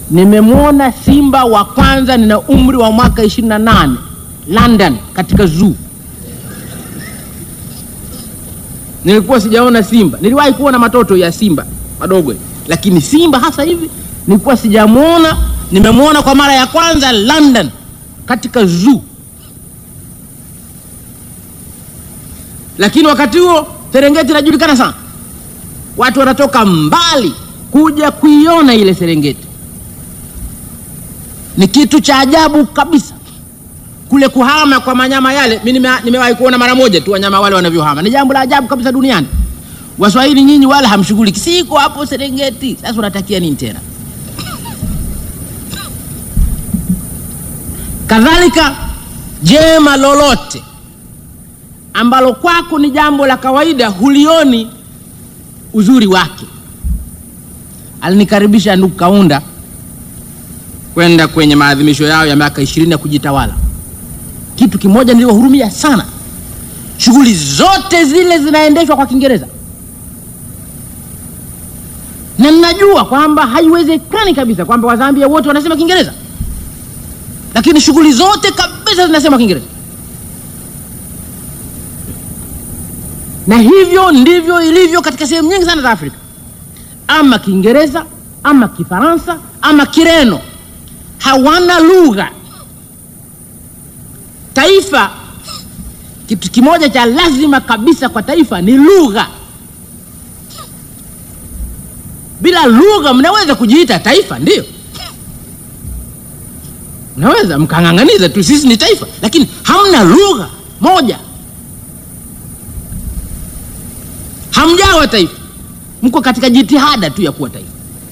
nimemwona simba wa kwanza, nina umri wa mwaka 28 London, katika zoo. Nilikuwa sijaona simba, niliwahi kuona matoto ya simba madogo, lakini simba hasa hivi nilikuwa sijamwona. Nimemwona kwa mara ya kwanza London, katika zoo. Lakini wakati huo Serengeti inajulikana sana, watu wanatoka mbali kuja kuiona ile Serengeti. Ni kitu cha ajabu kabisa kule kuhama kwa manyama yale. Mimi nime, nimewahi kuona mara moja tu wanyama wale wanavyohama, ni jambo la ajabu kabisa duniani. Waswahili nyinyi wala hamshughuliki, siko hapo Serengeti. Sasa unatakia nini tena? Kadhalika jema lolote ambalo kwako ni jambo la kawaida, hulioni uzuri wake. Alinikaribisha ndugu Kaunda kwenda kwenye maadhimisho yao ya miaka ishirini ya kujitawala. Kitu kimoja niliwahurumia sana, shughuli zote zile zinaendeshwa kwa Kiingereza, na ninajua kwamba haiwezekani kabisa kwamba Wazambia wote wanasema Kiingereza, lakini shughuli zote kabisa zinasema Kiingereza, na hivyo ndivyo ilivyo katika sehemu nyingi sana za Afrika, ama Kiingereza ama Kifaransa ama Kireno hawana lugha. Taifa, kitu kimoja cha lazima kabisa kwa taifa ni lugha. Bila lugha mnaweza kujiita taifa, ndio mnaweza mkang'ang'aniza tu, sisi ni taifa, lakini hamna lugha moja, hamjawa taifa, mko katika jitihada tu ya kuwa taifa.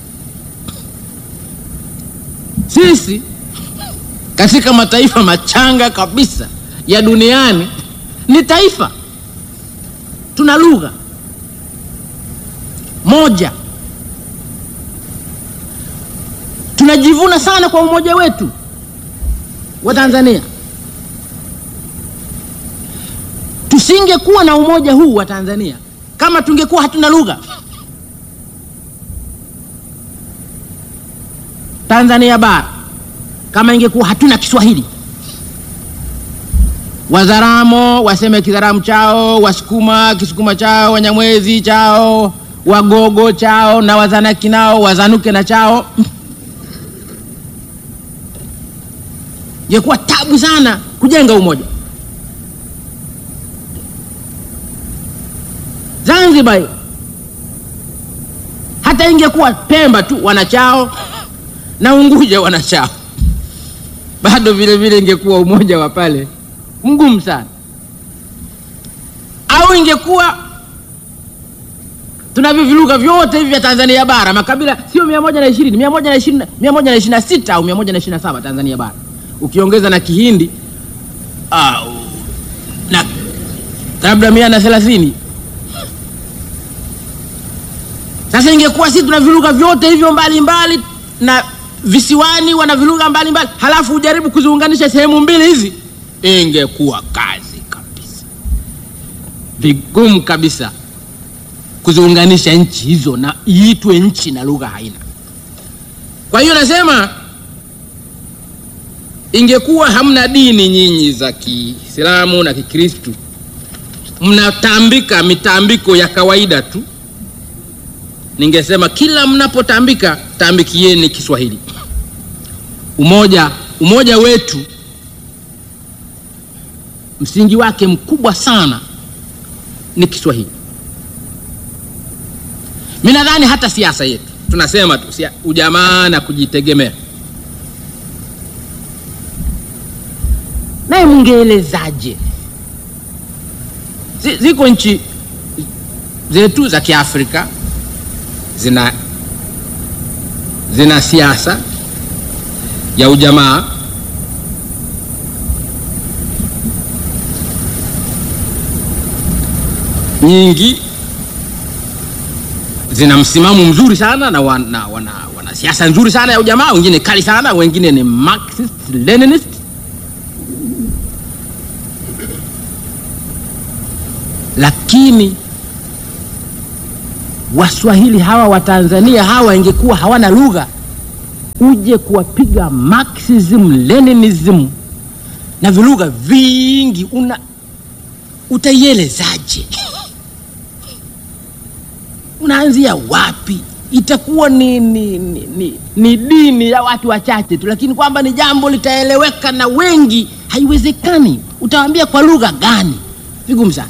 Sisi katika mataifa machanga kabisa ya duniani ni taifa, tuna lugha moja, tunajivuna sana kwa umoja wetu wa Tanzania. Tusingekuwa na umoja huu wa Tanzania kama tungekuwa hatuna lugha. Tanzania bara kama ingekuwa hatuna Kiswahili, Wazaramo waseme Kizaramu chao, Wasukuma Kisukuma chao, Wanyamwezi chao, Wagogo chao na Wazanaki nao wazanuke na chao, ingekuwa tabu sana kujenga umoja. Zanzibar hata ingekuwa Pemba tu wanachao na Unguja wanachao, bado vile vile ingekuwa umoja wa pale mgumu sana. Au ingekuwa tunavyo vilugha vyote hivi vya Tanzania bara, makabila sio mia moja na ishirini mia moja na ishirini mia moja na ishirini na sita au mia moja na ishirini na saba Tanzania bara, ukiongeza na Kihindi au na labda mia na thelathini. Sasa ingekuwa sisi tuna vilugha vyote hivyo mbalimbali na visiwani wana vilugha mbalimbali, halafu ujaribu kuziunganisha sehemu mbili hizi, ingekuwa kazi kabisa, vigumu kabisa kuziunganisha nchi hizo na iitwe nchi na lugha haina. Kwa hiyo nasema ingekuwa hamna dini nyinyi za Kiislamu na Kikristu, mnatambika mitambiko ya kawaida tu, ningesema kila mnapotambika tambikieni Kiswahili. Umoja, umoja wetu msingi wake mkubwa sana ni Kiswahili. Mi nadhani hata siasa yetu tunasema tu sia, ujamaa na kujitegemea. Naye mungeelezaje? Ziko nchi zetu za Kiafrika zina zina siasa ya ujamaa nyingi zina msimamo mzuri sana na wana, wana, wana siasa nzuri sana ya ujamaa, wengine kali sana, wengine ni Marxist Leninist. Lakini Waswahili hawa wa Tanzania hawa ingekuwa hawana lugha, uje kuwapiga Marxism, Leninism na vilugha vingi, una utaielezaje? Unaanzia wapi? Itakuwa ni, ni, ni, ni, ni dini ya watu wachache tu, lakini kwamba ni jambo litaeleweka na wengi, haiwezekani. Utawaambia kwa lugha gani? Vigumu sana.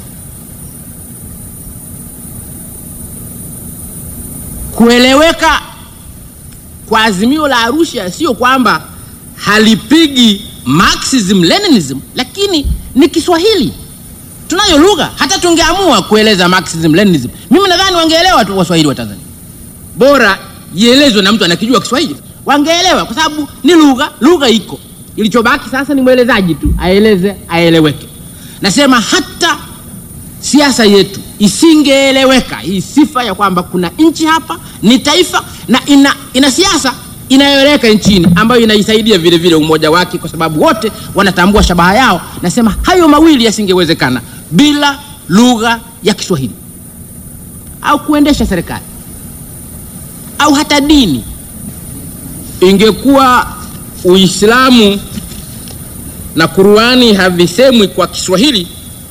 Kueleweka kwa azimio la Arusha sio kwamba halipigi Marxism Leninism, lakini ni Kiswahili. Tunayo lugha, hata tungeamua kueleza Marxism Leninism, mimi nadhani wangeelewa tu Waswahili wa Tanzania. Bora ielezwe na mtu anakijua Kiswahili, wangeelewa kwa sababu ni lugha, lugha iko. Ilichobaki sasa ni mwelezaji tu aeleze, aeleweke. Nasema hata siasa yetu isingeeleweka hii sifa ya kwamba kuna nchi hapa ni taifa na ina, ina siasa inayoeleweka nchini ambayo inaisaidia vile vile umoja wake, kwa sababu wote wanatambua shabaha yao. Nasema hayo mawili yasingewezekana bila lugha ya Kiswahili au kuendesha serikali au hata dini. Ingekuwa Uislamu na Qur'ani havisemwi kwa Kiswahili,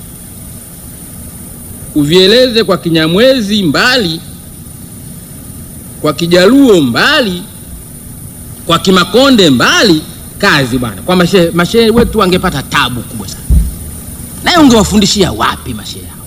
uvieleze kwa Kinyamwezi mbali, kwa Kijaluo mbali, kwa Kimakonde mbali, kazi bwana. Kwa mashehe mashehe wetu wangepata tabu kubwa sana, naye ungewafundishia wapi mashehe hao?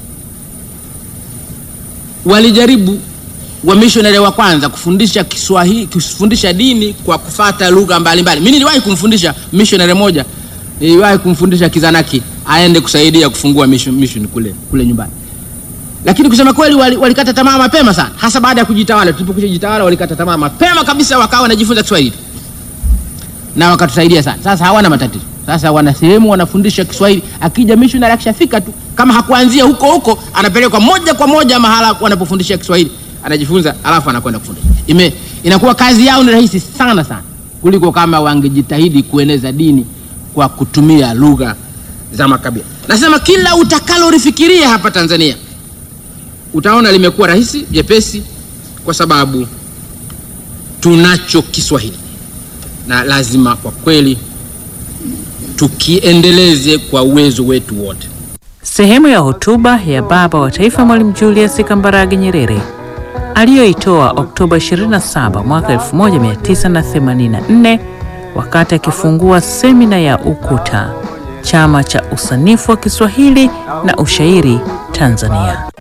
Walijaribu wamishonari wa kwanza kufundisha Kiswahili, kufundisha dini kwa kufata lugha mbalimbali. Mimi niliwahi kumfundisha missionary moja, niliwahi kumfundisha Kizanaki aende kusaidia kufungua mission, mission kule kule nyumbani, lakini kusema kweli walikata wali tamaa mapema sana, hasa baada ya kujitawala. Tulipokwisha jitawala, walikata tamaa mapema kabisa, wakawa wanajifunza Kiswahili na wakatusaidia sana. Sasa hawana matatizo, sasa wana sehemu wanafundisha Kiswahili. Akija missionary akishafika tu, kama hakuanzia huko huko, anapelekwa moja kwa moja mahala wanapofundisha Kiswahili anajifunza alafu anakwenda kufundisha. Ime inakuwa kazi yao ni rahisi sana sana kuliko kama wangejitahidi kueneza dini kwa kutumia lugha za makabila. Nasema kila utakalolifikiria hapa Tanzania utaona limekuwa rahisi jepesi, kwa sababu tunacho Kiswahili na lazima kwa kweli tukiendeleze kwa uwezo wetu wote. Sehemu ya hotuba ya Baba wa Taifa Mwalimu Julius Kambarage Nyerere aliyoitoa Oktoba 27 mwaka 1984 wakati akifungua semina ya UKUTA, chama cha usanifu wa Kiswahili na ushairi Tanzania.